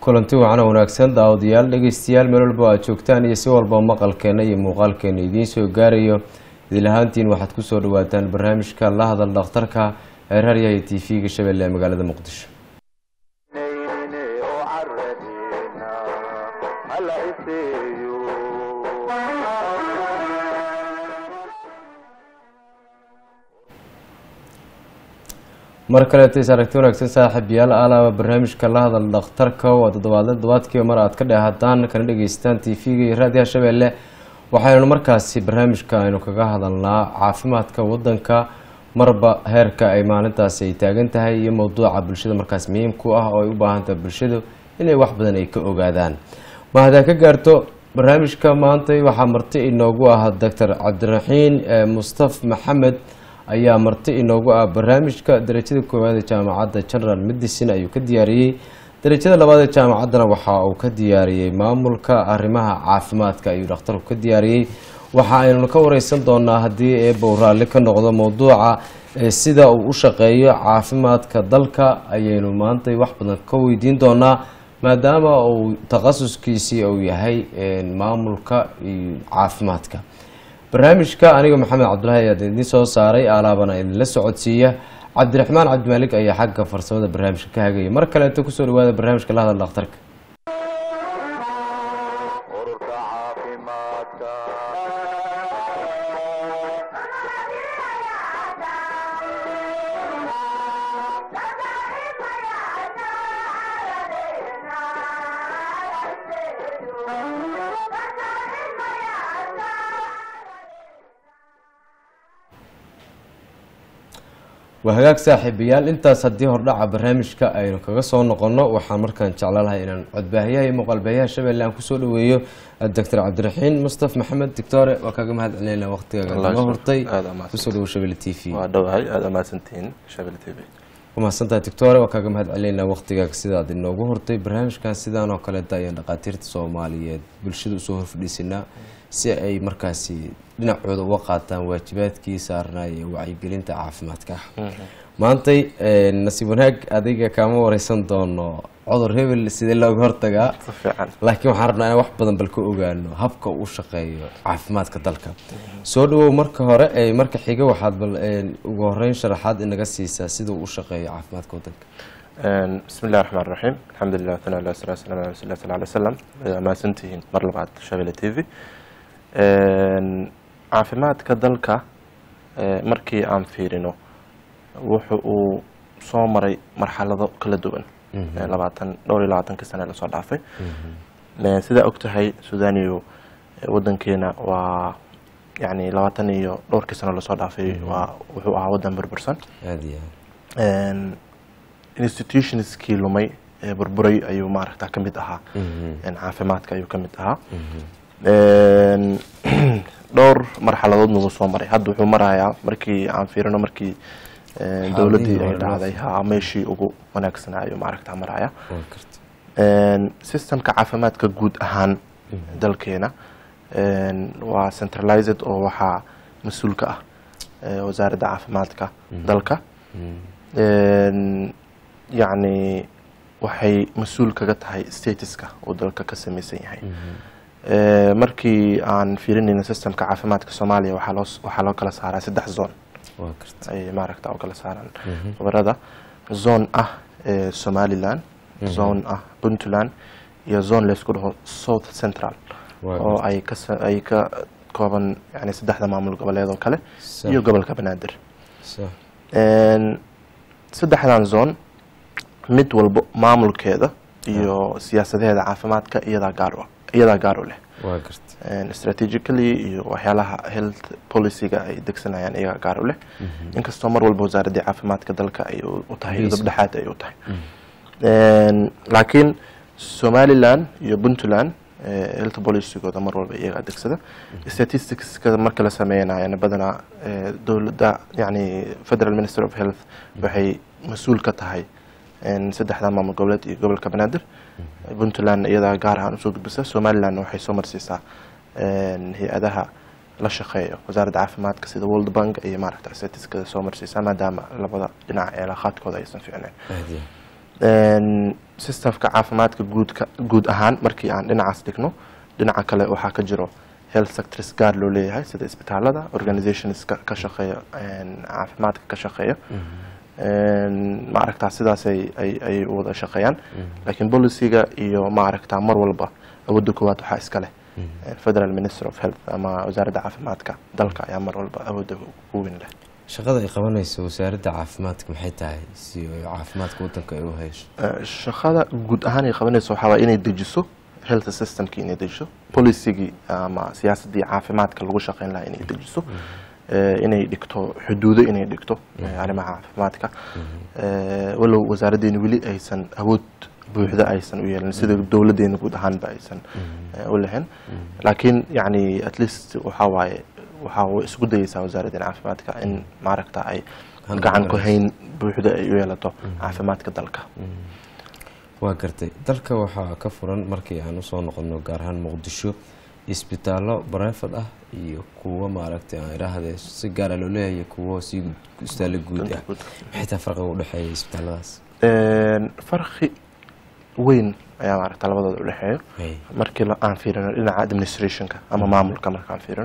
kulanti wacana wanaagsan daawadayaal dhegeystayaal meel walba aad joogtaan iyo si walba maqalkeena iyo muuqaalkeena idiin soo gaarayo idil ahaantiin waxaad kusoo dhawaataan barnaamijka la hadal dhakhtarka ee raaryaha t v-ga shabeelle ee magaalada muqdisho mar kaleeto is aragti wanaagsan saaxiibayaal alaaba barnaamijka la hadal dhakhtarka waa toddobaadle todobaadkiiba mar aad ka dheehataan kana dhegeystaan t v-ga iyo raadiyaha shabeelle waxaynu markaasi barnaamijka aynu kaga hadalnaa caafimaadka wadanka marba heerka ay maalintaasi ay taagan tahay iyo mowduuca bulshada markaas muhiimku ah oo ay u baahan tahay bulshadu inay wax badan ay ka ogaadaan ma hadaa ka gaarto barnaamijka maanta waxaa marti inoogu ah doctor cabdiraxiin mustaf maxamed ayaa marti inoogu ah barnaamijka darajada koowaad ee jaamacadda general medicine ayuu ka diyaariyey darajada labaad ee jaamacaddana waxa uu ka diyaariyey maamulka arrimaha caafimaadka ayuu dhakhtarku ka diyaariyey waxa aynu ka wareysan doonaa haddii eebow raalli ka noqdo mowduuca sida uu u shaqeeyo caafimaadka dalka ayaynu maanta wax badan ka weydiin doonaa maadaama uu takhasuskiisii uu yahay maamulka iyo caafimaadka barnaamijka aniga maxamed cabdulahi ayaa idiin soo saaray alaabana idinla socodsiiya cabdiraxmaan cabdimaalik ayaa xagga farsamada barnaamijka ka hagaya mar kaleeto kusoo dhawaada barnaamijka la hadal dhakhtarka waa hagaag saaxiibayaal intaas haddii hordhaca barnaamijka aynu kaga soo noqono waxaan markaan jeclaalahay inaan codbaahiyaha iyo muuqaalbaahiyaha shabeelle aan kusoo dhaweeyo doctor cabdiraxiin mustaf maxamed doctore waa kaaga mahad celinayna waqtigaaga naga hortay kusoo dhawo shabelle t v waa dhowahay aada amaasantihiin shabelle t v umahadsantahay doctore waa kaaga mahad celinayna waqtigaaga sidaad inoogu hortay barnaamijkan sidaan oo kaleeta ayaan dhaqaatiirta soomaaliyeed bulshada usoo horfadhiisanaa si ay markaasi dhinacooda uga qaataan waajibaadkii saarnaa iyo wacyigelinta caafimaadka maantay nasiib wanaag adiga kaama wareysan doono cudur hebel sidee looga hortagaa si fiican laakiin waxaan rabnaa in wax badan bal ka ogaano habka uu shaqeeyo caafimaadka dalka soo dhawow marka hore marka xiga waxaad bal ugu horeyn sharaxaad inaga siisaa sida uu u shaqeeyo caafimaadka wadanka bismi illahi raxmaan raxiim alxamdulilah tana ala sala salam ala rasul sal alay slam amaasantihiin mar labaad shabelle t v caafimaadka dalka markii aan fiirino wuxu uu soo maray marxalado kala duwan labaatan dhowr iyo labaatanka sane lasoo dhaafay sidaa og tahay suudaniyo wadankeena waa yani labaatan iyo dhowrkii sano lasoo dhaafay waa wuxuu ahaa wadan burbursan aada iyo institutionskii lumay ee burburay ayuu maaragta ka mid ahaa caafimaadka ayuu ka mid ahaa dhowr marxaladoodna wuu soo maray hadda wuxuu marayaa markii aan fiirino markii dowladdii ay dhacday ha meeshii ugu wanaagsanaayo maaragta maraya systemka caafimaadka guud ahaan dalkeena waa centralized oo waxaa mas-uulka ah wasaaradda caafimaadka dalka yacni waxay mas-uul kaga tahay statuska uu dalka ka samaysan yahay markii aan fiirinayno systemka caafimaadka soomaaliya waxaa loo waxaa loo kala saaraa saddex zone ay maaragta oo kala saaraan khubarada zone ah somaliland zone ah puntland iyo zone laysku dhaho south central oo ay ka ay ka kooban yani saddexda maamul goboleed oo kale iyo gobolka banaadir saddexdan zone mid walbo maamulkeeda iyo siyaasadaheeda caafimaadka iyadaa gaar u iyadaa gaar u leh strategically iyo waxyaalaha health policyga ay degsanayaan iyagaa gaar u leh inkastoo mar walba wasaaraddii caafimaadka dalka ay u tahay dabdhexaad ay u tahay laakiin somaliland iyo puntland health policygooda mar walba iyagaa degsada statisticska marka la sameynayana badanaa dowladda yani federal minister of health waxay mas-uul ka tahay saddexda maamul goboleed iyo gobolka banaadir puntland iyadaa gaar ahaan usoo gudbisa somalilandna waxay soo marsiisaa hay-adaha la shaqeeyo wasaaradda caafimaadka sida world bank iyo maaragta statiskada soo marsiisaa maadaama labada dhinac ee laaqaadkooda aysan fiicnayn Een, systemka caafimaadka guudka guud ahaan markii aan dhinacaas dhigno dhinaca kale waxaa ka jiro health sectors gaar loo leeyahay sida isbitaalada organizationska ka shaqeeya een, caafimaadka ka shaqeeya Een, ma aragtaa sidaas ay ay ay u wada shaqeeyaan laakiin policyga iyo ma aragtaa mar walba awoodda koowaad waxaa iska leh federal minister of health ama wasaaradda caafimaadka dalka ayaa mar walba awoodda ugu weyn leh shaqada ay qabanayso wasaaradda caafimaadka maxay tahay si ay caafimaadka wadanka ay u hayso Eh, shaqada guud ahaan ay qabanayso waxaa waay inay dejiso health systemki inay dejiso policygii ama siyaasaddii caafimaadka lagu shaqeyn lahaa inay dejiso Eh, inay dhigto xuduudo inay dhigto eh, arrimaha caafimaadka Eh, walow wasaaraddeena weli aysan awood buuxda aysan u yeelin sida dowladdeena guud ahaanba aysan eh, u lahayn laakiin yani at least waxaa waaye waxaa way isku dayeysaa wasaaraddeena caafimaadka in maaragta ay gacan ku hayn buuxda ay u yeelato caafimaadka dalka waa gartay dalka waxaa ka furan markii aan usoo noqono gaar ahaan muqdisho isbitaallo barefad ah iyo kuwo maaragtay aan idhaahde si gaara loo leeyahay iyo kuwo si isbitaallo guud ah maxay tahay farqiga u dhexeeya isbitaalladaas Een, farqi weyn ayaa maaragta labadooda u dhexeeyo Hey. markii la- aan fiirino dhinaca administrationka ama maamulka markaan fiirino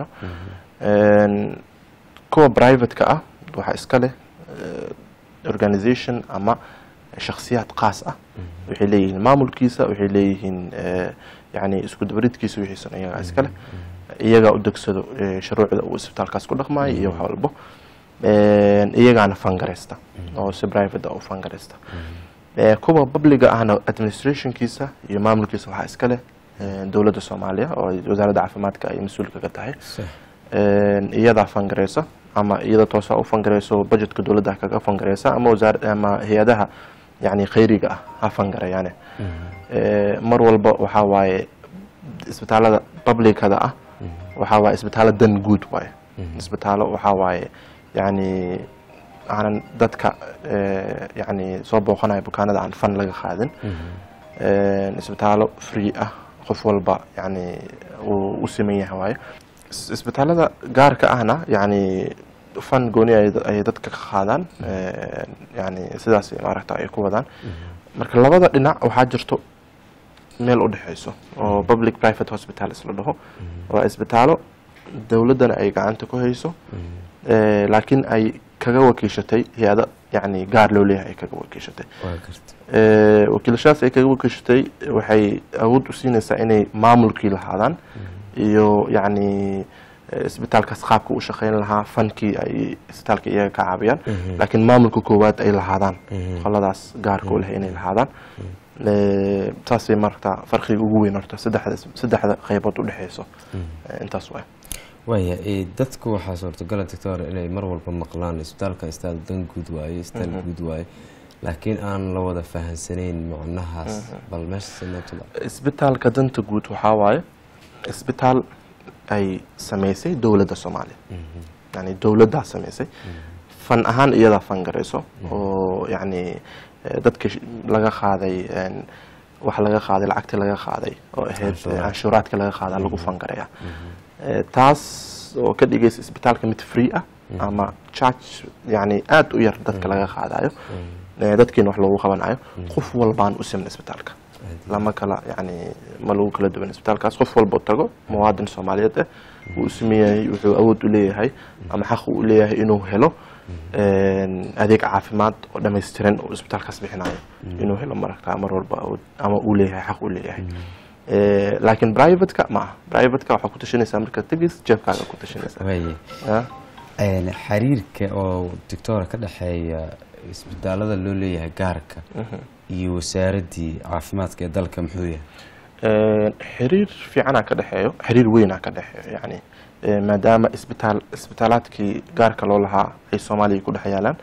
Een, kuwa privateka ah waxaa iska leh eh, organization ama shakhsiyaad qaas ah waxay leeyihiin maamulkiisa waxay leeyihiin eh, yani isku dabaridkiisa wixiisan iyagaa iska leh iyagaa u degsado eh, shuruucda uu isbitaalkaas ku dhaqmaayo iyo wax walbo Een, iyagaana fangareysta oo si private ah u fangareysta Eh, kuwa publiga ahna administrationkiisa iyo maamulkiisa waxaa iska leh eh, dowladda soomaaliya oo ay wasaaradda caafimaadka ay mas-uulka ka tahay Sax. Een, iyadaa fangareysa ama iyada toosa u fangareyso budgetka dowladda kaga fangareysa ama wasaar ama hay-adaha yani khayriga ah ha fangareeyaane Eh, mar walba waxaa waaye isbitaalada publicada ah waxaa waaye isbitaalo dan guud waaye isbitaalo waxaa waaye yani aanan dadka eh, yani soo booqanaya bukaanada aan fan laga qaadin Een, isbitaalo free ah qof walba yani uu u siman yahay waaye Is- isbitaalada gaarka ahna yani fan gooni ay ay dadka ka qaadaan Een, yani sidaas maaragta ay ku wadaan marka labada dhinac waxaa jirto meel u dhexeyso oo public private hospitals la dhaho waa isbitaalo dowladdana ay gacanta ku hayso Eh, laakiin ay kaga wakiishatay hay-ada yani gaar loo leeyahay ay kaga wakiishatay waa gartay Eh, wakiilashadaas ay kaga wakiishatay waxay awood u siinaysaa inay maamulkii lahaadaan iyo yacni eh, isbitaalkaas qaabka u shaqeyn lahaa fankii ay isbitaalka iyaga ka caabiyaan laakiin maamulka koowaad ay lahaadaan qoladaas gaarka u leh inay lahaadaan Eh, taasay marta farqiga ugu weyn horta saddexda saddexda qaybood u dhexeyso Eh, intaas waay waaya ee, dadku waxaa suurtagala doctor inay mar walba maqlaan isbitaalka isbitaal dan guud waaye isbitaal guud waaye laakiin aan la wada fahansanayn macnahaas bal meesha sinatula isbitaalka danta guud waxaa waaye isbitaal ay samaysay dowladda soomaaliya yani dowladdaa samaysay fan ahaan iyadaa fangarayso oo yani eh, dadka sh- laga qaaday een, wax laga qaaday lacagtii laga qaaday oo ahayd Canshuuraad. canshuuraadka laga qaadaa lagu fangaraya Eh, taas oo ka dhigaysa isbitaalka mid free ah ama charge yani aada u yar dadka laga qaadayo Eh, dadkiina wax loogu qabanayo qof walbaan u siman isbitaalka lama kala yani ma lagu kala duwan isbitaalkaas qof walba tago muwaadin soomaaliyeed ah wuu u sameeyahay wuxuu awood u leeyahay ama xaq u leeyahay inuu helo een, adeeg caafimaad oo dhammaystiran oo isbitaalkaas bixinayo inuu helo maragtaa mar walba awood ama uu leeyahay xaq u leeyahay Eh, laakiin privateka ma aha privateka waxaa ku tashanaysaa marka tegis jeebkaaga ku tashanaysaa waaye Ah, Een, xiriirka oo doctora ka dhexeeya isbitaalada loo leeyahay gaarka iyo wasaaraddii caafimaadka ee dalka muxuu yahay een, xiriir fiicanaa ka dhexeeyo xiriir weynaa ka dhexeeyo yani Eh, maadaama isbitaal isbitaalaadkii gaarka loo lahaa ay soomaaliya ku dhex yaalaan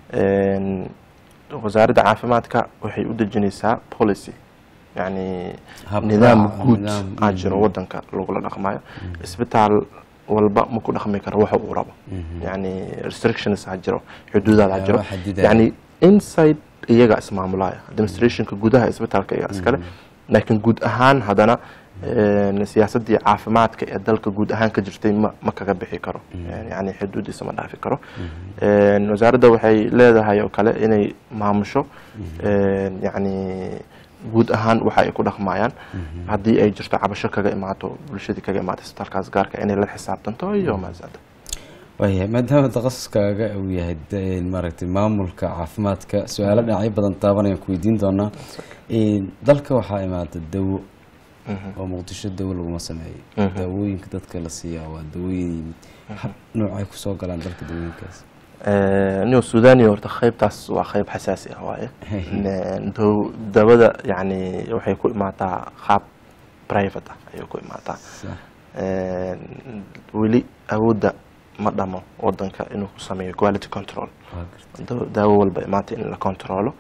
Een, wasaaradda caafimaadka waxay u dejinaysaa policy yani Hab nidaam raac, guud nidaam, aa jiro wadanka lagula dhaqmayo isbitaal walba ma ku dhaqmi karo waxa uu rabo yani restrictions ha jiro xuduudaad ha jiro Waxyaaba xadidaya. yani inside iyaga ismaamulaya administrationka gudaha isbitaalka iyaga iskale laakiin guud ahaan haddana Een, siyaasaddii caafimaadka ee dalka guud ahaan ka jirtay ma ma kaga bixi karo yani xuduudiisa ma dhaafi karo Een, wasaaradda waxay leedahay oo kale inay maamusho een, yani guud ahaan waxa ay ku dhaqmayaan haddii ay jirto cabasho kaga imaato bulshadii kaga imaato isbitaalkaas gaarka inay la xisaabtanto iyo maasada waayahay maadaama takhasuskaaga uu yahay de- maaragtay maamulka caafimaadka su-aalo dhinacyo badan taabanayaan ku weydiin doonaa Een, dalka waxaa imaada dawo oo muqdisho dawo laguma sameeyo Mhm. daawooyinka dadka la siiyaa waa dawooyin yimid hab noocay kusoo galaan dalka dawooyinkaas nio sudani horta qaybtaas waa qayb xasaasi ah waaye Een, daw- dawada yani waxay ku imaataa qaab private ah ayay ku imaataa Sax. Een, weli awoodda ma dhamo wadanka inuu ku sameeyo quality control waa gartay. daw- daawo walba imaata in la controlo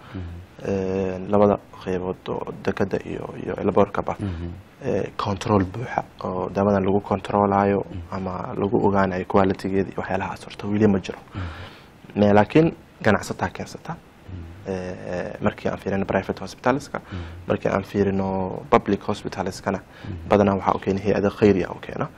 Een, labada qeybood oo dekada iyo iyo laborkaba Mhm. ee, control buuxa oo daawadan lagu controlayo ama lagu ogaanayo qualitygeeda iyo waxyaalahaas horta weli ma jiro Me- laakiin ganacsataa keensata Ee, markii aan fiirino private hospitaleska markii aan fiirino public hospitaleskana badanaa waxaa u keena hay-ada khayriga u keena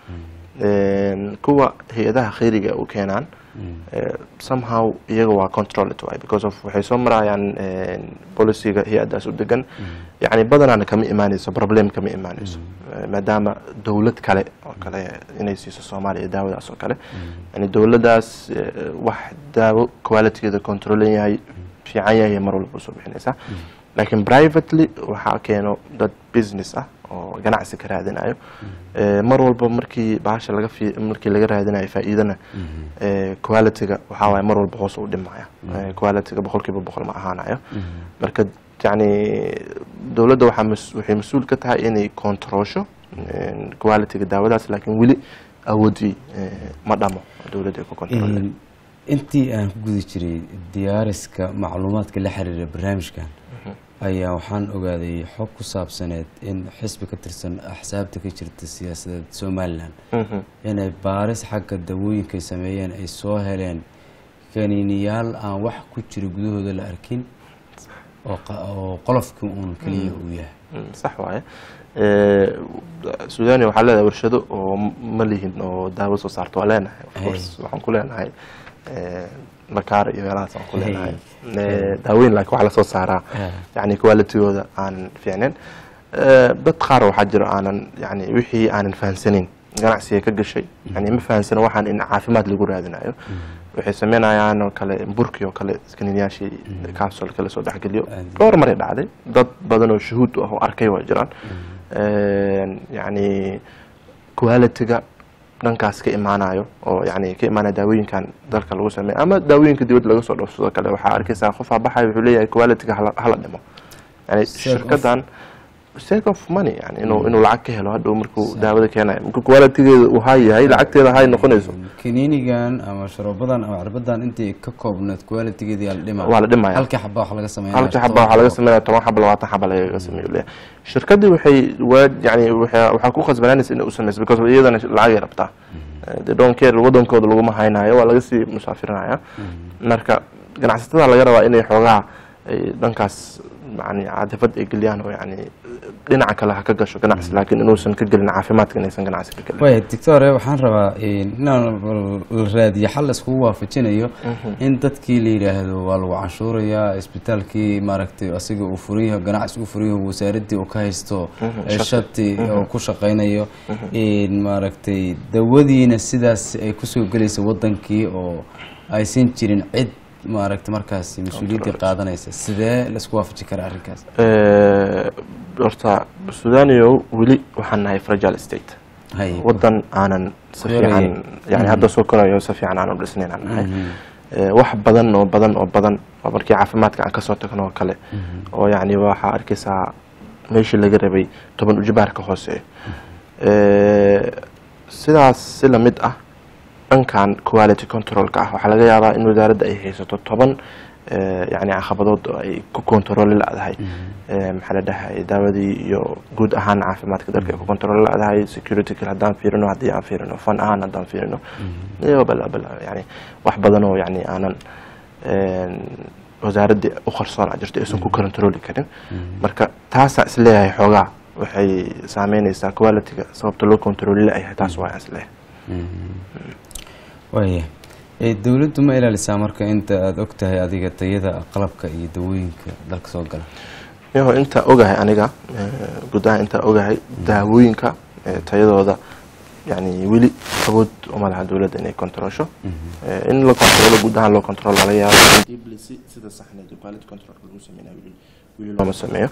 Een, kuwa hay-adaha khayriga u keenaan ee, somehow iyaga waa controlled waay because of waxay soo marayaan een, policyga hay-adaas u degan yacni badanaana kama imaanayso problem kama imaanayso Ee, maadaama dowlad kale oo kale inay siiso soomaaliya daawadaas oo kale yani dowladdaas ee, wax daawo qualitygeeda controlan yahay fiican yahay mar walba usoo bixinaysaa laakiin privately waxaa keeno dad business ah oo ganacsi ka raadinayo Ee, mar walba markii bahasha laga fi markii laga raadinayo faa'iidana ee, qualityga waxaa waaye mar walba hoos u dhimaya Ee, qualityga boqolkiiba boqol ma ahaanayo marka yacni dowladda waxaa mas- waxay mas-uul ka tahay inay controlsho een, qualityga daawadaas laakiin weli awoodii ee, ma dhamo dowladda ay ku control Een, intii aan ku guda jiray diyaariska macluumaadka la xiriira barnaamijkan ayaa waxaan ogaaday xog ku saabsaneed in xisbi ka tirsan axsaabta ka jirta siyaasadeed somalilan Mhm. inay baaris xagga dawooyinkay sameeyeen ay soo heleen kaniiniyaal aan wax ku jira gudahooda la arkin oo qa- oo qolofkii uun keliya uu yahay Mm, sax waaye Ee, sudania waxaa leedahay warshado oo m- ma lihin oo daawo soo saarto waa leenahay of Hey. course waxaan ku leenahay ee, bakaar iyo meelahaas aan ku leenahay Ee, daaweyn laakiin waxaa lasoo saaraa Ah. yani qualitygooda aan fiicnayn Ee, dad qaar waxaa jiro aanan yani wixii aanan fahansanin ganacsiga ka gashay yani ma fahansano waxaan in caafimaad lagu raadinayo waxay sameynayaan oo kale burkii oo kale kaniiniyaashii capsulka lasoo dhexgeliyo Aad. dhowr maray dhacday dad badan oo shuhuud u ah oo arkay waa jiraan Een, yani qualityga dhankaas ka imaanayo oo yani ka imaanaya daawooyinkan dalka lagu sameeyo ama daawooyinka dibadda laga soo dhoofsado kale waxaa arkaysaa qofaa baxaya wuxuu leeyahay qualityga hala hala dhimo yani Sake of- shirkadan sake of money yani inuu inuu lacag ka helo hadhow markuu daawada keenayo marka qualitygeeda uu high yahay lacagteeda high noqonayso kaniinigan ama sharoobadan ama cirbadan intii ka koobneed qualitygeedii la dhima waa la dhimaya halkii xaba wax laga sameeya halkii xaba waxaa laga sameynaya toban xaba labaatan xaba lagaga sameeyo leeyahay shirkadii waxay waa yani waxaa waxaa ku khasbanaanaysa inay u sameyso because iyadana lacagay rabtaa Eh, they don't care wadankooda laguma haynayo waa laga sii musaafirinaya marka ganacsatada laga rabaa inay xoogaa ay dhankaas yani cadafad ay geliyaan oo yani dhinaca kale ha ka gasho ganacsi laakiin inuusan ka gelin caafimaadka inaysan ganacsi ka gelin waaya doctore waxaan rabaa inaan la raadiyo xal la iskugu waafajinayo in dadkii la yidhaahdo waa lagu canshuurayaa isbitaalkii maaragtay asiga uu furiyaho ganacsi uu furiyaho wasaaradii uu ka haysto ee shati oo ku shaqaynayo in maaragtay dawadiina sidaas ay kusoo gelaysa wadankii oo aysan jirin cid maaragtay markaasi mas-uuliyaddii qaadanaysa sidee la isku waafaji karaa arrinkaas Eh, horta sudanio weli waxaan nahay fragile state hay wadan aanan si Koraya. fiican yani hadda soo korayo si fiican aanan dhisnayn aan nahay Eh, wax badan oo badan oo badan oo markii caafimaadka aan kasoo tagno oo kale oo yani waxaa arkaysaa meeshii laga rabay toban ujibaarka hooseeyo Eh, sidaas si lamid ah dhankan quality controlka ah waxaa laga yaabaa in wasaaradda ay haysato toban eh, yani caqabadood oo ay ku controli la-dahay Eh, maxaa la dhahay daawadii iyo guud ahaan caafimaadka dalka ay ku controli la-dahay security kale haddaan fiirino haddii aan fiirino fan ahaan haddaan fiirino iyo bala bala yani wax badan oo yani aanan een, wasaaraddii u qarsoon a jirto aysan ku controli karin marka taasaa isleeyahay xoogaa waxay saameyneysaa qualityga sababta loo controli la-yahay taas waa isleeyahay waaya dowladdu ma ilaalisaa marka inta aada og tahay adiga tayada qalabka iyo dawooyinka dalka soo gala yaho intaa ogahay aniga guud ahaan intaa ogahay daawooyinka tayadooda yani weli awood uma laha dowladda inay controlsho in la controlo guud ahaan loo control laga yaabo sida saxneed quality control lagu sameynaya weli looma sameeyo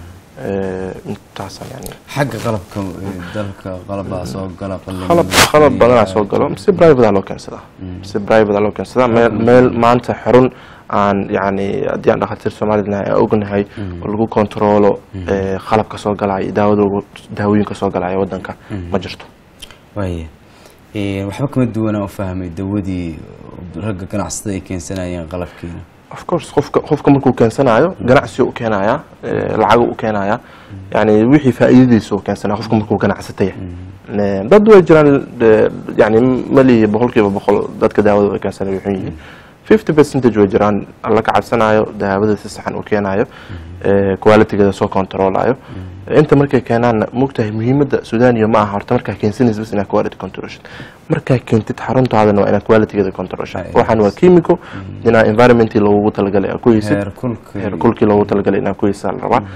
intaasa yani xagga qalabka dalka qalabaa soo gala qalab qalab badanaa soo galo si private loo keensadaa si private loo keensadaa meel meel maanta xarun aan yani haddii aan dhakhaatiir soomaalida aan ognahay oo lagu controlo qalabka soo galaya daawadooga daawooyinka soo galaya wadanka ma jirto waaya waxba kama duwanaa u fahmay dawadii ragga ganacsatada ay keensanayeen qalabkiina of course qofka qofka markuu keensanayo ganacsi u keenaya lacago u keenaya yani wixii faa'iidadiisa u keensanaya qofka markuu ganacsataya dad way jiraan yani malihi boqol kiiba boqol dadka daawada keensanaya wuxuu yihiin fifty percentage way jiraan alla ka cabsanayo daawada si saxan u keenayo qualitygeeda soo controlayo inta markay keenaanna mogtahay muhiimadda sudaniya ma aha horta markaa keensanaysa bas inaad quality controlshid markaa keentid xaruntaadana waa inaad qualitygeeda controlshid waxaan waa chemical inaa environmentii loogu talagalay aad ku heysid heerkulkii loogu talagalay inaad ku heysaa la rabaa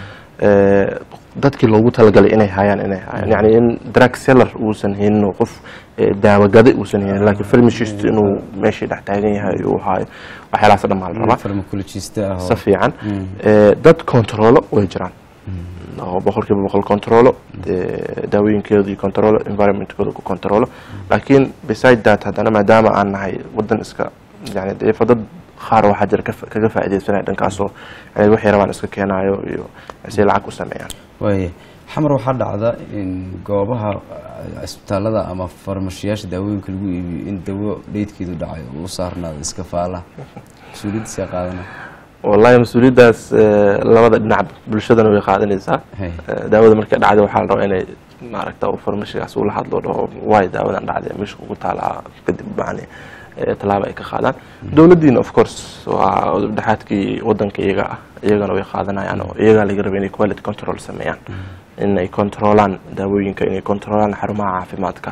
dadkii loogu talagalay inay hayaan inay hayaan yani in drug seller uusan haynin qof daawagada uusan haynin laakiin pharmacist inuu meeshii dhex taagan yahay uu haayo waxyaalahaas dhan baa la rabaa si fiican dad controlo way jiraan oo boqolkiiba boqol controlo daawooyinkeedu iyo controlo environmentkooda ku controlo laakiin beside that haddana maadaama aan nahay wadan iska yani deefa dad qaar waxaa jira kaga faaideysanaya dhankaasoo yani waxay rabaan iska keenayo iyo si lacag u sameeyaan waaya xamar waxaa dhacda in goobaha cisbitaalada ama farmashiyaasha daawooyinka lagu iibiyo in dawo dheydkeedu dhacayo uu saarnaado iska faalaha mas-uuliyaddiisa qaadana wallahi mas-uuliyaddaas labada dhinacba bulshadana way qaadanaysaa daawada markay dhacday waxaa la rabaa inay maaragta farmashigaas ula hadlo dhaho waay daawadan dhacday meesha kugu taalaa kadib yani tallaaba ay ka qaadaan dowladdiina of course waa dhexaadkii wadanka iyaga ah iyagana way qaadanayaan oo iyagaa laga raba inay quality control sameeyaan inay controlaan daawooyinka inay controlaan xarumaha caafimaadka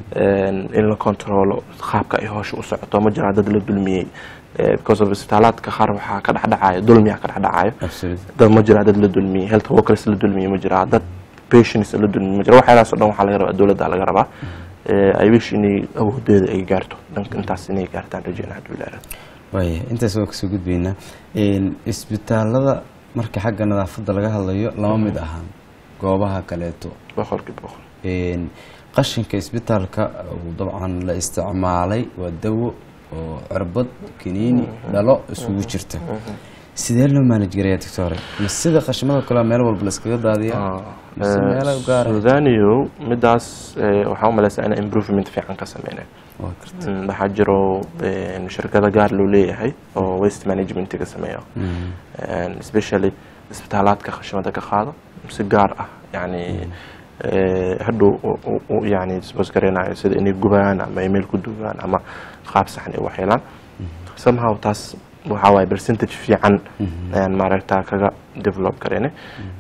in la controlo qaabka ay hoosha u socoto ma jiraa dad la dulmiyey because of isbitaalaadka qaar waxaa ka dhexdhacayo dulmiyaa ka dhexdhacayo dad ma jiraa dad la dulmiyey health workers la dulmiyey ma jiraa dad patients la dulmiyey ma jira waxyaalahaas o dhan waxaa laga rabaa dowladda laga rabaa ay wish inay awoodeeda ay gaarto dhanka intaas inay gaartaan rajeyna hadduu ilaahay waaya intaas waa kasoo gudbaynaa isbitaalada marka xagga nadaafadda laga hadlayo lama mid ahaan goobaha kaleeto boqolkiiba boqol qashinka isbitaalka dabcan la isticmaalay waa dawo oo cirbad kaniini dhalo isugu jirta sidee loo maalij garayaa doctore ma sida qashimada kale meel walba la iskaga daadiya mise meelo gaara sudaniyo midaas waxaa u maleysaa inay improvement fiican ka sameynay waxaa jiro shirkado gaar loo leeyahay oo waste managementiga sameeyo especially isbitaalaadka khashimada ka qaado si gaar ah yani hadhow yani disbos gareynayo sida inay gubaan ama email ku dugaan ama qaab saxan ay waxyeelaan somehow taas waxaa waaye percentage fiican ayaan maaragta kaga develop gareynay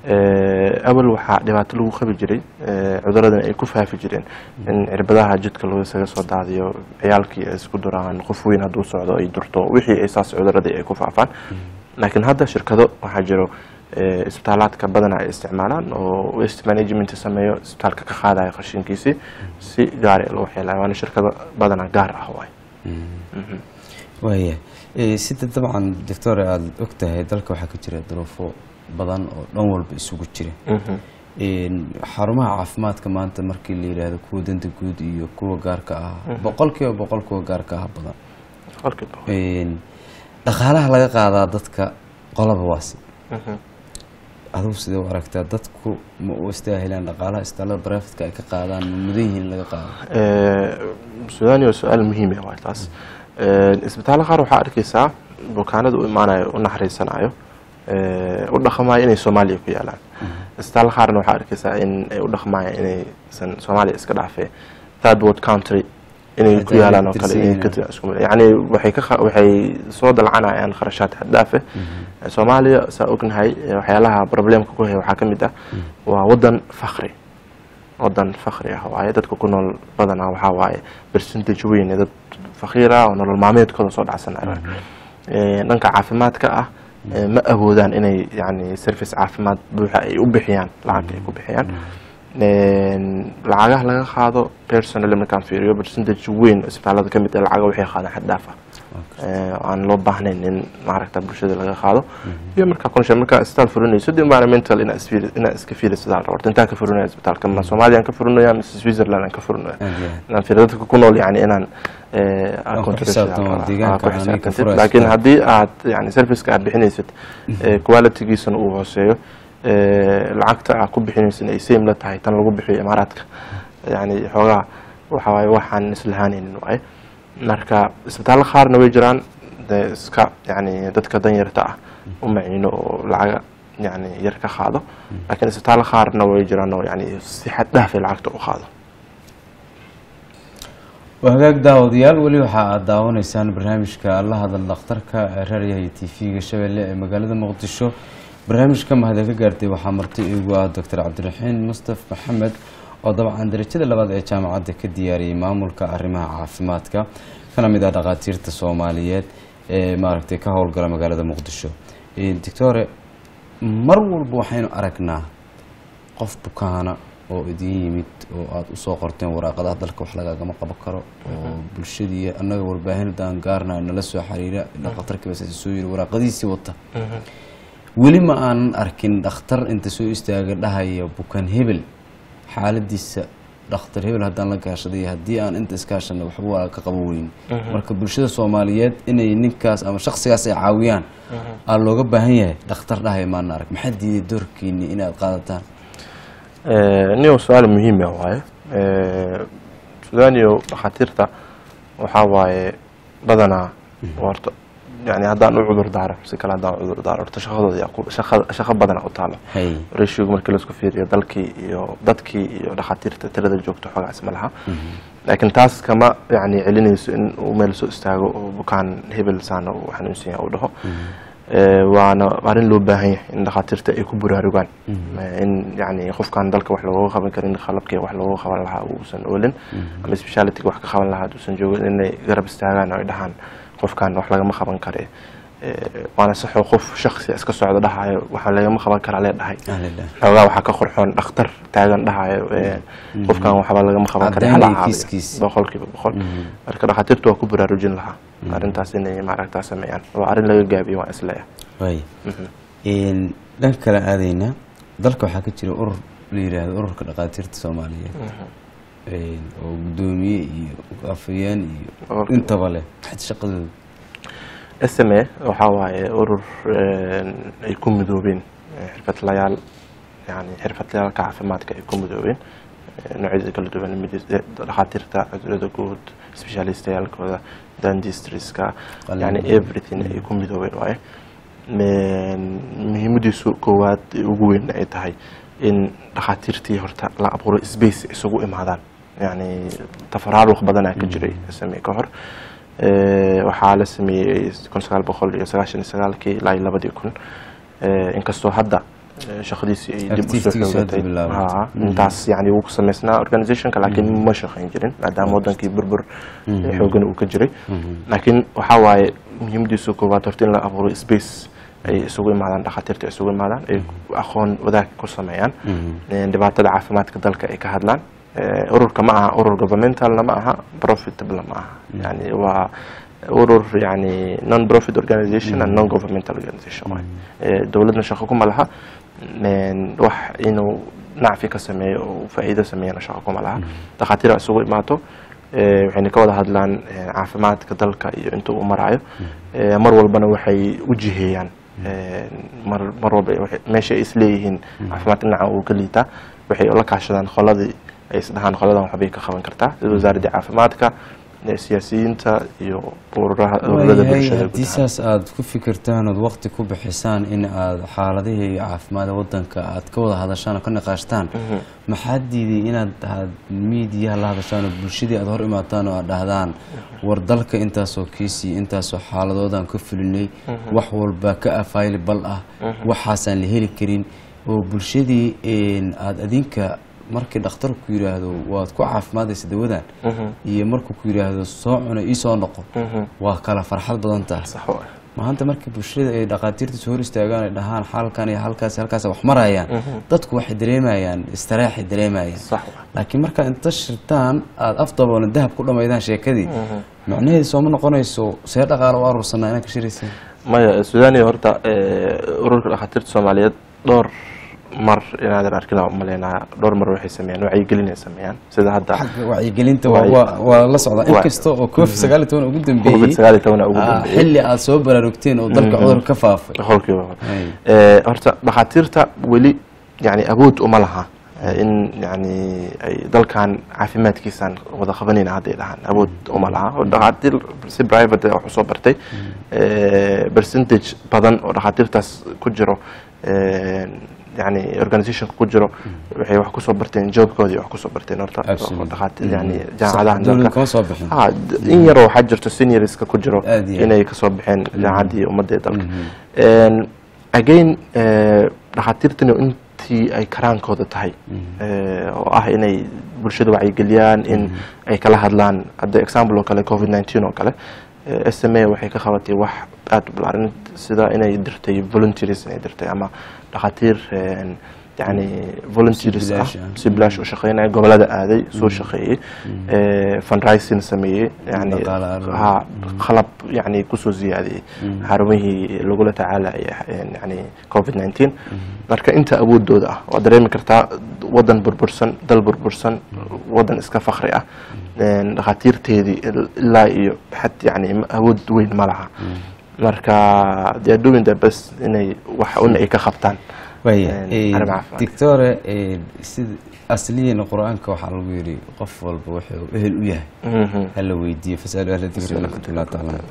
awal waxaa dhibaato lagu qabi jiray cuduradan ay ku faafi jireen in cirbadaha jidka loosaga soo daadiyo ciyaalkii ay isku duraan qof weyn hadduu socdo ay durto wixii ay saas cuduradii ay ku faafaan laakiin hadda shirkado waxaa jiro isbitaalaadka badana ay isticmaalaan oo waste management sameeyo isbitaalka ka qaadaya qashinkiisii si gaar loo waxyeelaya waana shirkado badana gaar ah waay waaya sida dabcan doctore aada og tahay dalka waxaa ka jira duruufo badan oo dhan walba isugu jira xarumaha caafimaadka maanta markii la yidhaahdo kuwa danta guud iyo kuwa gaarka ah boqol kiiba boqol kuwa gaarka ah badan dhaqaalaha laga qaadaa dadka qolaba waasi adugu sidee u aragtaa dadku ma u istaahilaan dhaqaalaha istaalada barafidka ay ka qaadaan ma mudan yihiin laga qaado sudani waa su-aal muhiim ah waay taas isbitaallo qaar waxaa arkeysaa bukaanada u imaanayo u naxariisanayo u dhaqmayo inay soomaaliya ku yaalaan isbitaallo qaarna waxaa arkeysaa in ay u dhaqmayo inaysan soomaaliya iska dhaafee third world country inay ku Xitaa yaalaan oo kale inay electricity ka isku yani waxay ka kha- waxay soo dalcanayaan kharashaad xad dhaaf ah soomaaliya saa ognahay eh, waxyaalaha problemka ku haya waxaa ka mid ah waa wadan fakri wadan fakri ah waaye dadka ku nool badanaa waxaa waaye percentage weyn ee dad fakiir ah oo nolol maalmeedkooda soo dhacsanaya Eh, dhanka caafimaadka ah eh, ma awoodaan inay yani service caafimaad buuxa ay u bixiyaan lacagta ay ku bixiyaan Een, lacagaha laga qaado personal markaan fiiriyo percentage weyn oo isbitaalada ka mid ah lacaga waxay qaadaan xad dhaaf ah Eh, aan loo baahnayn in maaragta bulshada laga qaado iyo markaa kunsha markaa isbitaal furinayso de environmental inaa isfiiri inaa iska fiiriso daal horta intaan ka furinaya isbitaalka ma soomaaliya aan ka furinaya mise switzerland aan ka furinaya Aad iyo aad. inaan fiiriyo dadka ku nool yani inaan eh, aan ku contribution xisaabtamo aan- deegaanka aan ku aan ka xisaabtantid. furayso. laakiin haddii aad yani serviceka aad bixinaysid eh, qualitygiisana uu hooseeyo eh, lacagta aad ku bixinaysid ay same la tahay tan lagu bixiyo imaaraadka yani xoogaa waxa waaye waxaan islahaanaynin waaye marka isbitaallo qaarna way jiraan dee iska yani dadka danyarta ah u maciino oo lacaga yani yar ka qaado laakiin isbitaallo qaarna way jiraan oo yani si xad dhaafay lacagta u qaado waa hagaag daawadayaal weli waxa aad daawanaysaan barnaamijka la hadal dhakhtarka ee raadiyaha iyo tv-ga shabeelle ee magaalada muqdisho barnaamijka mahada ka gaartay waxaa marti igu ah doctor cabdiraxiin mustaf maxamed oo dabcan darajada labaad ee jaamacadda ka diyaariyey maamulka arrimaha caafimaadka kana mid ah dhakhaatiirta soomaaliyeed ee maaragtay ka howlgala magaalada muqdisho doctore mar walba waxaynu aragnaa qof bukaana oo idin yimid oo aada usoo qorteen waraaqadaha dalka wax lagagama qaban karo oo bulshadii annaga warbaahinadaan gaarna nala soo xiriira dhakhtarkiiba saasi soo yiri waraaqadiisii wata weli ma aanan arkin dhakhtar inta soo istaaga dhahaya bukaan hebel xaaladiisa dhakhtar hebel haddaan la gaashaday haddii aan inta iskaashana waxba waa ka qaban weyn marka bulshada soomaaliyeed inay ninkaas ama shaksigaas ay caawiyaan aa looga baahan yahay dhakhtar dhahaya maana arag maxaa diiday doorkiini inaad qaadataan niyo su-aal muhiim ah waaye sudaaniyo dhakhaatiirta waxaa waaye badanaa horta yani haddaan u cudur daaro si kale haddaan u cudur daaro horta shaqadooda yaa ku- shaqa shaqo badana u taalo hay ratioga markii laisku fiiriyo dalkii iyo dadkii iyo dhakhaatiirta tirada joogto xoogaas ma laha laakiin taas kama yani celinayso in uu meel soo istaago oo bukaan hebel saana uu xanuunsan yahay uu dhaho Eh, waana arrin loo baahan yahay in dhakhaatiirta ay ku buraarugaan Eh, in yani qofkaan dalka wax looga qaban karin qalabkii wax looga qaban lahaa uusan oolin ama speciality wax ka qaban lahaa uusan joogin inay garab istaagaan oo ay dhahaan qofkaan wax lagama qaban kare Eh, waana saxoo qof shaksi iska socda dhahayo waxa lagama qaban karaa lee dhahay ahlallah xoogaa waxaa ka qorxoon dhakhtar taagan dhahayo eh, qofkan waxba lagama qaban kara hala Caddaynaya caawiyo kiiskiisa. boqolkiiba boqol marka dhakhaatiirtu waa ku baraarujin lahaa arrintaas inay maaragtaa sameeyaan waa arrin laga gaabiyo waa isleeya waay dhanka kale aadaynaa dalka waxaa ka jira urur la yidhaahdo ururka dhakhaatiirta soomaaliyeed Een, oo guddoomiye iyo afayeen iyo Ururka- intaba leh maxay shaqadooda sme waxaa waaye urur een, ay ku midoobeen eh, xirfadlayaal yani xirfadlayaalka caafimaadka ay ku midoobeen eh, noocyada kala duwan mid- eh, dhakhaatiirta cudurada guud specialistayaalkooda dandistriska Qalin. yani everything ay ku midoobeen waaye Een, muhiimadiisu koowaad ee ugu weyn ay tahay in dhakhaatiirtii horta la abuuro space isugu imaadaan yani tafaraaruq badanaa ka jiray sme ka hor Eh, waxaa la sameeyey kun sagaal boqol iyo sagaashan iyo sagaalkii ilaa iyo labadii kun Eh, inkastoo hadda eh, shaqadiisii ay dib usoo Activity-giisu hadda xoogatay bilaabatay. Ha, intaas yani wuu ku sameysnaa organizationka laakiin ma shaqayn jirin maadaama wadankii burbur eh, xoogan uu ka jiray laakiin waxaa waaye muhiimadiisu koowaad horta in la abuuro space ay isugu imaadaan dhakhaatiirta ay isugu imaadaan ay aqoon wadaag ku sameeyaan Eh, dhibaatada caafimaadka dalka ay ka hadlaan Eh, ururka ma aha urur governmentalna ma aha profitable ma aha yani waa urur yani non profit organization and non governmental organization waay Eh, dowladna shaqo kuma laha Een, wax inuu nacfi ka sameeyo oo faa'iido sameeyana shaqo kuma laha dhakhaatiira isugu imaato Eh, waxayna ka wada hadlaan eh, caafimaadka dalka iyo inta uu marayo Eh, mar walbana waxay u jiheeyaan Eh, mar mar walba waxay- meesha ay isleeyihiin caafimaad dhinaca uu ka liitaa waxay la kaashadaan qoladii ay isdhahaan qoladan waxbay ka qaban kartaa sida wasaaradda caafimaadka eh, siyaasiyiinta iyo ururaha ururada waayahay bulshada guud haddii ahaan. saas aada ku fikirtaan ood waqti ku bixisaan in aada xaaladihii caafimaada wadanka aad ka wada hadashaan oo ka niqaashtaan maxaa diiday inaad aad miidiyaha la hadashaan oo bulshadii aada hor imaataan oo aad dhahdaan war dalka intaasoo kiisii intaasoo xaaladoodaan ka fulinay wax walba ka available ah waxaasaan la heli karin oo bulshadii een, aada adinka markii dhakhtarku yidhaahdo waad ku caafimaadaysa dawadan iyo markuu ku yidhaahdo soo cuna ii soo noqo waa kala farxad badan tahay sax waay maanta markii bulshada ay dhakhaatiirta soo hor istaagaan ay dhahaan xalkan iyo halkaas halkaas wax marayaan dadku waxay dareemayaan istiraaxay dareemayaan sax waay laakiin markaad inta shirtaan aada af daboolan dahab ku dhammaydaan sheekadii macnaheedu sooma noqonayso see dhaqaale u aruursanaa inaad ka shiraysaan maya suudaniya horta eh, ururka dhakhaatiirta soomaaliyeed dhowr mar inaadan arkin aan umaleynaa dhowr mar waxay sameeyaan wacyigelin ay sameeyaan sida hadda xagga wacyigelinta waa- Wacyi- waa waa la socdaa Wa- inkasta oo covid sagaal iyo toban ugu covid dambeeyey sagaal iyo toban ugu ah, dambeeyey xilli aad soo baraarugteen oo dalka cudur ka faafay boqolkiiba boqol. Ay. Eh, horta dhakhaatiirta weli yani awood uma laha eh, in yani ay dalkan caafimaadkiisaan wada qabanayna hadday dhahaan awood uma laha oo dhakhaatiir si private ah wax usoo bartay eh, percentage badan oo dhakhaatiirtaas ku jiro eh, yani organizationka ku jiro waxay wax kusoo barteen joobkoodii wax kusoo barteen horta Absolutely. dhakhaatiir yani Mhm. jaamacadaha Sax, dowladda dalka kama soo bixin ha d- in yaroo waxaa jirto seniorska ku jiro Aad iyo aad. inay kasoo baxeen jaamacaddii ummadda ee dalka En, again eh, dhakhaatiirtani intii ay karaankooda tahay eh, oo ah inay bulshada wacyigeliyaan in ay kala hadlaan hadda example oo kale covid 19 oo kale eh, s m a waxay ka qabatay wax aada u balaaran sida inay dirtay volunteers inay dirtay ama dhakhaatiir en, yani volunteers ah bilaash ah. si bilaash u shaqeynaya gobolada aaday soo shaqeeyey eh, fundraising sameeyey yani Dhaqaale aruurin. ha qalab yani kusoo ziyaadiyey xarumihii lagula tacaalaya yani covid 19 marka inta awoodooda ah waad dareemi kartaa wadan burbursan dal burbursan wadan iska fakri ah En, dhakhaatiirteedii il- ilaa iyo xad yani ma- awood weyn ma laha marka they are doing their best inay wax un ay ka qabtaan waaya En, eh, arrimo caafimaad. doctore eh, sida asliyan qur-aanka waxaa lagu yidhi qof walba wuxuu ehel u yahay Mhm. hala weydiiyo fasaalu ahla dikri in kuntum laa taclamuun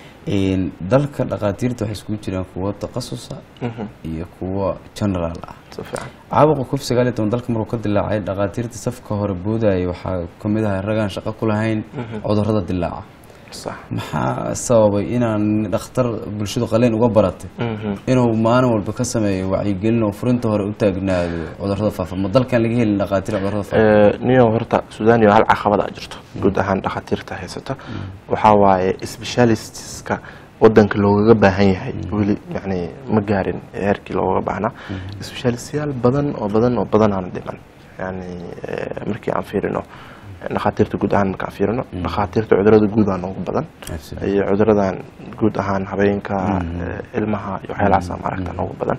En, dalka dhakhaatiirta waxay iskugu jiraan kuwo takhasusa Mhm. iyo kuwo general ah si fiican caabuqa covid sagaal iyo toban dalka markuu ka dilaacay dhakhaatiirta safka hore boodayay waxaa ka mid ahay ragaan shaqo ku lahayn cudurrada dilaaca sax maxaa sababay inaan dhakhtar bulshadu qaleen uga baratay Mhm. inuu maalin walba ka sameeyo wacyigelin oo furinta hore u taagnaado cudurrada faafa ma dalkan laga helin dhakhaatiir cudurrada faafa Eh, niyo horta suudaniya hal caqabada jirto guud ahaan dhakhaatiirta haysata waxaa waaye specialistska wadanka loogaga baahan yahay weli yani ma gaarin heerkii looga baahnaa specialistyaal badan oo badan oo badan aan dhiman yani eh, markii aan fiirino dhakhaatiirta guud ahaan markaan fiirino dhakhaatiirta cudurada guud aa noogu badan Absolutely. iyo cuduradan guud ahaan habeenka eh, ilmaha iyo waxyaalahaasa maaragta noogu badan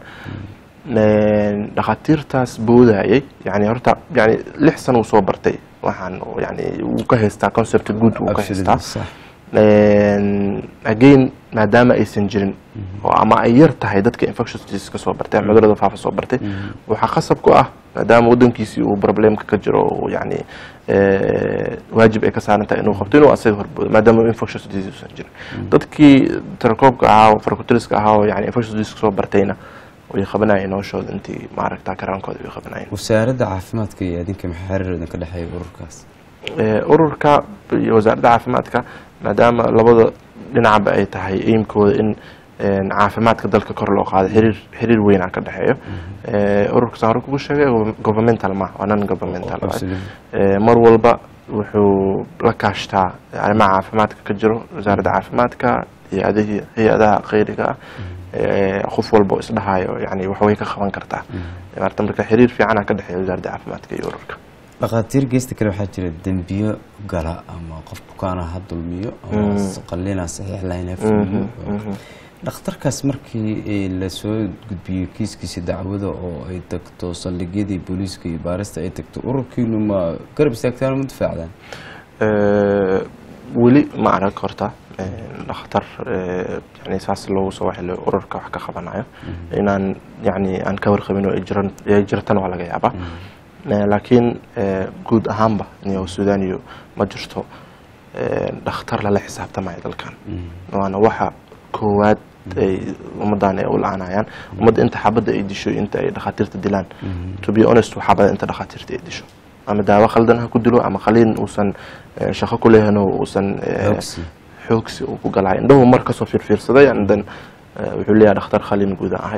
En, dhakhaatiirtaas boodayay yani horta yani lix sano uu soo bartay waxaan oo yani wuu ka haystaa concept guud wuu ka Absolutely, haystaa sax. En, again maadaama aysan jirin oo ama ay yar tahay dadka infectious disease ka soo bartay ama cudurada faafa soo bartay waxaa khasab ku ah maadaama wadankiisii uu problemka ka jiro oo yani eh, waajib ay ka saaran tahay inuu qabto inuu asaga horboodo maadaama infectious disease uusan jirin dadkii tarakoobka ahaa oo farkutiriska ahaa oo yani infectious disease soo bartayna way qabanayeen noloshooda intii maaragta karaankooda way qabanayeen wasaaradda caafimaadka iyo adinka maxaa xiriir idinka dhexeeya ururkaas Eh, ururka iyo wasaaradda caafimaadka maadaama labada dhinacba ay tahay aimkooda in en, caafimaadka dalka kor loo qaado xiriir xiriir weynaa ka dhexeeyo Eh, ururka saan hore kugu sheegay gov- governmental ma waa non governmental waaye. Absolutely. Eh, mar walba wuxuu la kaashtaa arrimaha caafimaadka ka jiro wasaaradda caafimaadka hay-adihii hay-adaha khayriga ah eh, qof walba oo isdhahayo yani wax way ka qaban kartaa maarata marka xiriir fiicana ka dhexeeya wasaaradda caafimaadka iyo ururka dhakhaatiir geesta kale waxaa jira dembiyo gala ama qof bukaana ha dulmiyo ama qalina saxiix lahayn ha fuliyo dhakhtarkaas markii eh, lasoo gudbiyo kiiskiisa dacwada oo ay tagto saldhigyadii booliiska iyo baarista ay tagto ururkiinu ma garab istaagtaan oo ma difaacdaan Eh, weli ma arag horta eh, dhakhtar eh, yani saas loogu soo waxilo ururka wax ka qabanayo inaan yani aan ka warqabin oo ay jiran ay jirtana waa laga yaabaa Eh, laakiin eh, guud ahaanba niyo suudaniyo ma jirto dhakhtar lala xisaabtamayo dalkan waana waxa koowaad ay ummaddan ay u la-aanayaan ummadda inta xabadda ay disho inta ay dhakhaatiirta dilaan to be honest waxaa badan inta dhakhaatiirta ay disho ama daawo khaldan ha ku dilo ama qaliin uusan shaqo ku lehan uusan xoogsi uu ku galahay indhahu mar kasoo fiirfiirsaday andan wuxuu leeyahay dhakhtar khaliin guuda ahay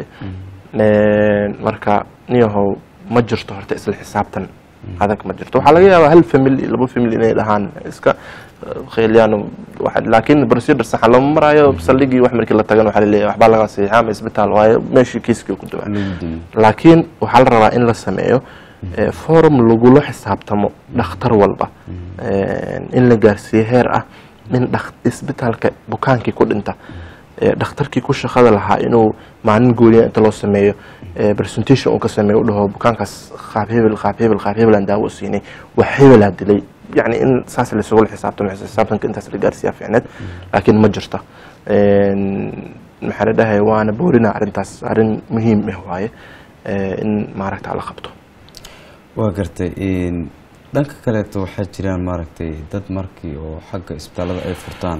marka niyahow ma jirto horta isla xisaabtan adag ma jirto waxaa laga yaabaa hal family laba family inay dhahaan iska kheelyaan laakiin procedure saxa lama maraayo saldhigii wax markii la tagan waxaa laleeyahay waxbaa laga saxiixa ama isbitaal waayo meeshii kiiskii ku duwaa laakiin waxaa la rabaa in la sameeyo forum lagula xisaabtamo dhakhtar walba in la gaarsiiyo heer ah in isbitaalka bukaankii ku dhinta dhakhtarkii ku shaqada lahaa inuu maalin gooniya inta loo sameeyo presentation uu ka sameeyo u dhaho bukaankaas qaab hebel qaab hebel qaab hebel aan daawo u siinay wax hebelaa dilay yacni in saas laisugula xisaabtamo xisaabtanka intaas la gaarsiiyaa fiicneed laakiin ma jirto maxaa la dhahay waana boorina arrintaas arrin muhiim ah waaye in maaragta la qabto waa gartay dhanka kaleeto waxaa jiraan maaragtay dad markii oo xagga isbitaallada ay furtaan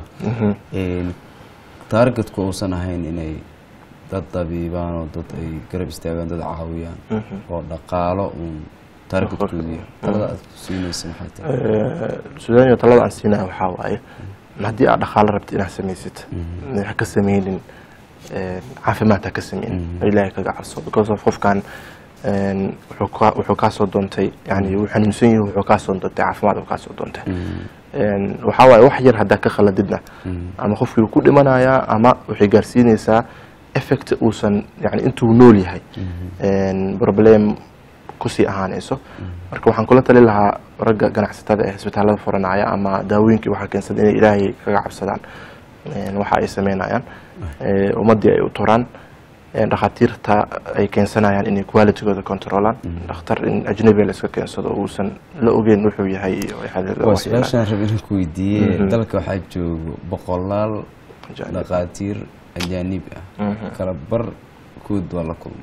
taargetku uusan ahayn inay dad dabiibaan oo dad ay garab istaagaan dad caawiyaan oo dhaqaalo uun taargetkoodu yahay talada aad ku siinaysa maxay tahay sudaaniya talada aan siinaya waxaa waaye haddii aad dhaqaalo rabta inaad samaysid ha ka sameynin caafimaad ha ka sameynin ilaahay kaga cabso because of qofkan wuxuu kaasoo doontay yani wuu xanuunsan yahi wuxuu kaasoo doontay caafimaad kaasoo doontay waxaa waaye wax yar haddaa ka khaladidna ama qofkii wuu ku dhimanayaa ama waxay gaarsiinaysaa effect uusan yani intuu nool yahay problem kusii ahaanayso marka waxaan kula tali lahaa ragga ganacsatada ee isbitaalada furanaya ama daawooyinkii waxaa keensada inay ilaahay kaga cabsadaan waxa ay sameynayaan ummaddii ay u turaan dhakhaatiirta ay keensanayaan inay qualitygooda controlaan dhakhtar in ajnabiga la iska keensado uusan la ogeyn wuxuu yahay waa su-aashaan rab inaan ku weydiiye dalka waxaa joogo boqolaal dhakhaatiir ajaanib ah kala bar kood waa la kulmay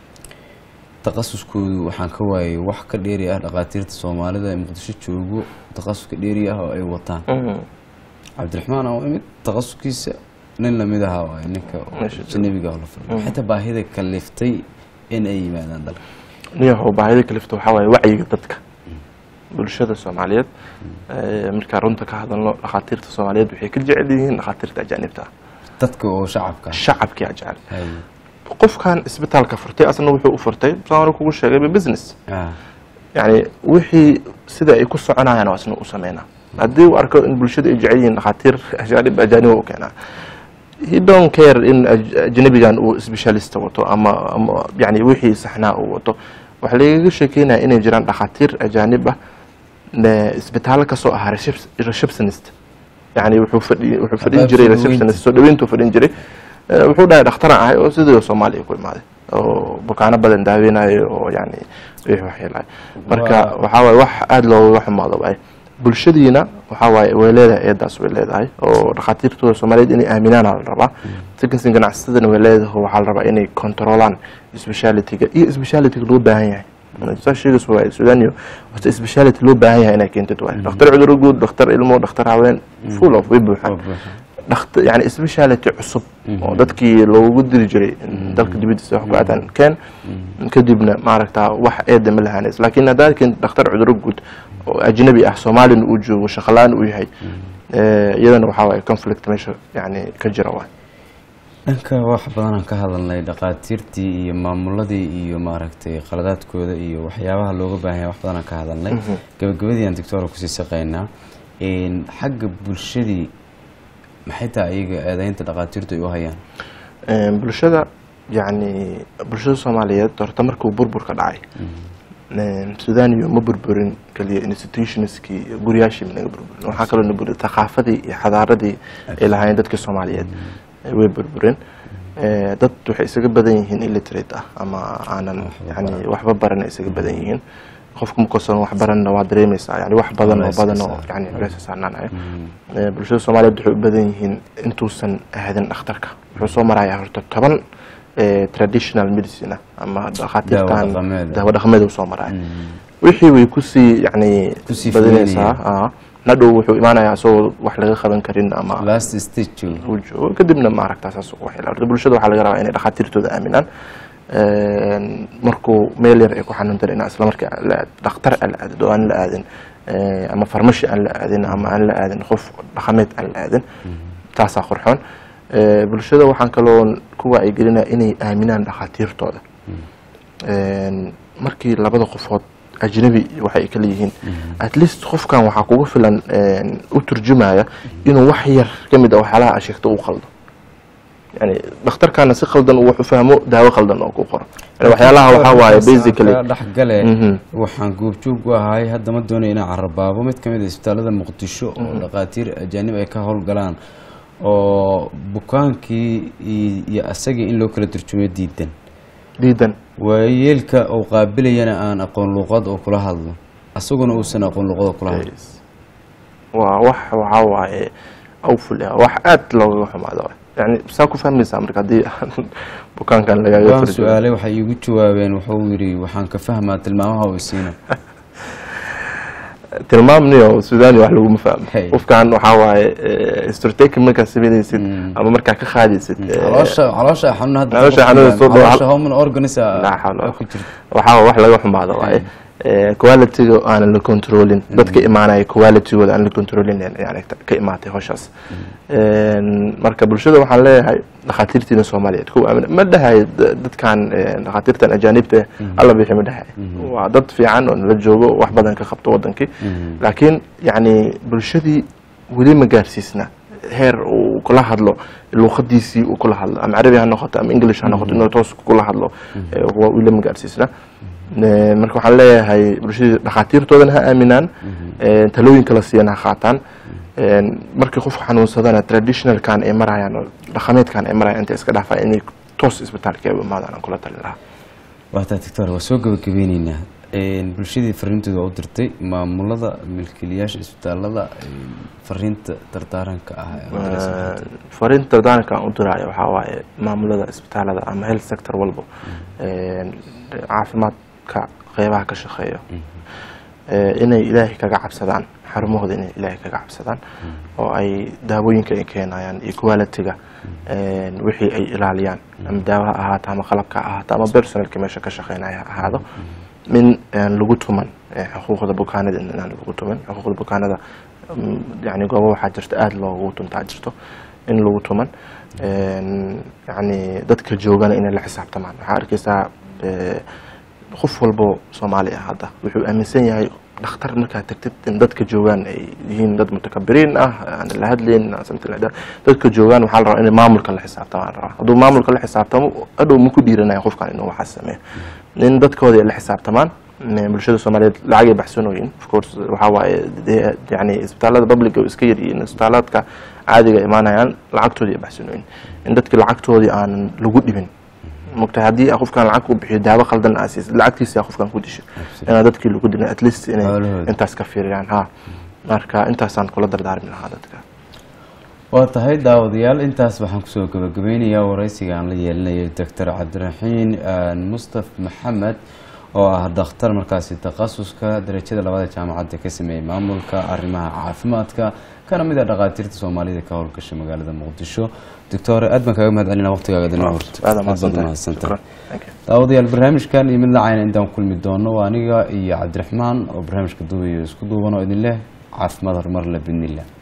takhasuskoodu waxaan ka waayay wax ka dheeri ah dhakhaatiirta soomaalida ee muqdisho joogo takhasuska dheeri ah oo ay wataan cabdiraxmaan oo imid takhasuskiisa nin lamid ahaa waay ninka ajnabiga la fadhiyo xataa baahida kaliftay in ay yimaadaan dalka niyahow baahida kalifta waxaa waaye wacyiga dadka bulshada soomaaliyeed markaa runta ka hadalno dhakhaatiirta soomaaliyeed waxay ka jecel yihiin dhakhaatiirta ajaanibta ah dadka oo shacabka shacabkii a jecel qofkan isbitaalka furtay asna wuxuu u furtay saan kugu sheegay business yani wixii sida ay ku soconayaan asna u sameynaa haddii uu arko in bulshada ay jecel yihiin dhakhaatiir ajaanib ajaaniba u keenaa he don't care in ajnabigan uu specialista wato ama ama yani wixii saxnaa uu wato waxaa lagaga sheekeynaya inay jiraan dhakhaatiir ajaanib ah isbitaallo kasoo ahaa receptionist yani wuxuu fadhi wuxuu fadhin jiray receptionist soo dhaweyntuu fadhin jiray wuxuu dhahay dhakhtaran ahay oo sidii soomaaliya ku imaaday oo bukaano badan daaweynayo oo yani wixii waxyeelahay marka waxaa waaye wax aada looga xumaado waaye bulshadiina waxaa waaye way leedahay eedaas way leedahay oo dhakhaatiirtooda soomaaliyeed inay aaminaana la rabaa sekansin ganacsatadana way leedahay waxaa la rabaa inay controlaan specialityga iyo specialityga loo baahan yahay saa sheegays waaye sudaaniyo horta speciality loo baahan yahay inay keentid waaye dhakhtar cuduro guud dhakhtar ilmo dhakhtar haween full of way buuxaan yani speciality cusub oo dadkii loogu diri jiray dalka dibadiisa wax ku aadaan keen kadibna maaragta wax eeda ma lahaanays laakiin haddaad keentid dhakhtar cuduro guud oo ajnabi ah soomaalina uu joogo shaqalaan uu yahay iyadana waxaa waaye conflict meesha yani ka jira waay dhanka wax badanaan ka hadalnay dhakhaatiirtii iyo maamuladii iyo maaragtay qaladaadkooda iyo waxyaabaha looga baahan yahay wax badanaan ka hadalnay gabagabadii aan doctora kusii saqaynaa xagga bulshadii maxay tahay iyaga eedeynta dhakhaatiirtu ay u hayaan bulshada yani bulshada soomaaliyeed horta markuu burburka dhacay sudaaniyo ma burburin keliya institutionskii guryaashii naga burburin waxaa kaloo na burin thaqaafadii iyo xadaaradii ay lahaayeen dadka soomaaliyeed way burburin dad waxay isaga badan yihiin illiterate ah ama aanan yani waxba baran ay isaga badan yihiin qofku markoosan wax baranna waa dareemaysaa yani wax badan oo badan oo yani culeys saarnaanayo bulshada soomaaliyeed waxay u badan yihiin intuusan aadin dhakhtarka wuxuu soo marayaa horta toban traditional medicine ama dhakhaatiirtan daawo dhaqameed uu soo maraya wixii way kusii yani badinaysaa nadhow wuxuu imaanayaa isagoo wax laga qaban karin ama last stage uu joogo kadibna maaragta saas ugu waxyeelo horta bulshada waxaa laga rabaa inay dhakhaatiirtooda aaminaan Een, markuu meel yar ay ku xanuuntan inaa isla markii la aad- dhakhtar aan la aadin oo aan la aadin eh, ama farmashi aan la aadin ama aan la aadin qof dhaqameed aan la aadin taasaa qurxoon Eh, bulshada waxaan kaloo ku wacyigelinaya inay aaminaan dhakhaatiirtooda Een, markii labada qofood ajnabi waxay kala yihiin at least qofkan waxaa kugu filan een, u turjumaya inuu wax yar ka mid ah waxyaalaha aad sheegto uu qaldo yani dhakhtarkaana si qaldan uu wax u fahmo daawo qaldan oo ku qoro yani waxyaalaha waxaa waaye basically dhexgale Mhm. waxaan goobjoog u ahay hadda ma doonaya inaan carabaabo mid ka mid a isbitaalada muqdisho oo dhakhaatiir ajaanib ay ka howlgalaan oo bukaankii i- iyo asagii in loo kala turjumo diidan diidan waayeelka uu qaabilayana aan aqoon luuqad oo kula hadlo asaguna uusan aqoon luuqad oo kula hadlo waa wax waxaa waaye awful ah wax aad loogaga xumaado waay. yani saa ku fahmaysaa marka haddii bukaankan lagaaga waan turjumo su-aalay waxay iigu jawaabeen wuxuu yidhi waxaan ka fahmaa tilmaamaha uu siina tilmaamniyo suudani wax laguma fahmo Hey. qofkan waxaa waaye stroteki markaa sameynaysid ama markaa ka qaadaysid eh, caloosha caloosha xanuun hadda Caloosha xanuun soo dhaw- caloosha hormone organs ah laa xawla walaa ku jirta waxaa wax laga xumaado waaye qualityga aanan la controlin dadka imaanaya qualitygooda aan la controlin yani ka imaatay howshaas Een, marka bulshada waxaan leeyahay dhakhaatiirtiina soomaaliyeed kuwa aamin ma dhahay d- dadkan eh, dhakhaatiirtan ajaanibta alla bixi ma dhahay waa dad fiican oo nala joogo wax badan ka qabto wadankii laakiin yani bulshadii weli ma gaarsiisna heer uu kula hadlo luuqadiisii uu kula hadlo ama carabi ha noqoto ama english ha noqoto inuu toos kula hadlo eh, waa weli ma gaarsiisna Eh, marka waxaan leeyahay bulshadii dhakhaatiirtoodana ha aaminaan eh, talooyinka la siiyana ha qaataan Een, markii qofku xanuunsadana traditionalkan ay marayaan oo dhaqameedkan ay marayaan inta iska dhaafaa inay toos isbitaalka u imaadaan aan kula talin lahaa waataa doctor waa soo gabagabeyneynaa Een, bulshadii fariintooda waa u dirtay maamulada milkiilayaasha isbitaalada een, fariinta dardaaranka ah ee u diraysa. fariinta dardaanka aan u diraayo waxaa waaye maamulada isbitaalada ama health sector walbo Een, caafimaadka qeybaha ka shaqeeyo Eh, inay ilaahay kaga cabsadaan xarumahooda inay ilaahay kaga cabsadaan oo ay daawooyinka ay keenayaan iyo quality-ga een, wixii ay ilaaliyaan ama daawo ha ahaato ama qalabka ha ahaato ama personalka meesha ka shaqeynaya ha ahaado min een, lagu tuman eh, xuquuqda bukaanada inaan lagu tuman xuquuqda bukaanada mm, yani goobo waxaa jirta aada loogu tuntaa jirto in lagu tuman Een, yani dadka joogana inay la xisaabtamaan waxaa arkeysaa eh, qof walbo soomaali ah hadda wuxuu aaminsan yahay dhakhtar markaad tagtid in dadka joogaan ay yihiin dad mutakabiriin ah aan la hadlayn something like that dadka joogaan waxaa la rabaa in maamulka la xisaabtamaan rabaa hadduu maamulka la xisaabtamo adhow ma ku dhiiranaya qofkan inuu waxaas sameeyo in dadkooda ay la xisaabtamaan Mm, bulshada soomaaliyeed lacagay baxsanooyin of course waxaa waaye dee yani isbitaalada publica oo iska yaryihiin isbitaalaadka caadiga imaanayaan lacagtoodii ay baxsanooyin in dadki lacagtoodii aanan lagu dhibin mogtahay haddii qofkan lacag ku bixiyo daawo qaldan aa siisid lacagtiisa qofkan ku disho inaa dadkii lagu dhibin at least inay Xoolahooda. intaas ka fiiriyaan ha marka intaasaan kula dardaarmi lahaa dadka waa tahay daawadayaal intaas waxaan kusoo gabagabeynayaa waraysiga aan la yeelinayo doctor cabdiraxiin aan mustaf maxamed oo ah dhakhtar markaasi takhasuska darajada labada jaamacadda ka sameeyey maamulka arrimaha caafimaadka kana mid a dhakhaatiirta soomaalida ka howlgasha magaalada muqdisho doctor aad baan kaaga mahad celina waqtigaaga dina horta aada aad baad mahadsantahay umahadsantahay shukran Thank you. daawadayaal barnaamijkan iyo mid lacayna intaan kulmi doono waa aniga iyo cabdiraxmaan oo barnaamijka duubayo isku duuban oo idin leh caafimaad horumar leh bidnillah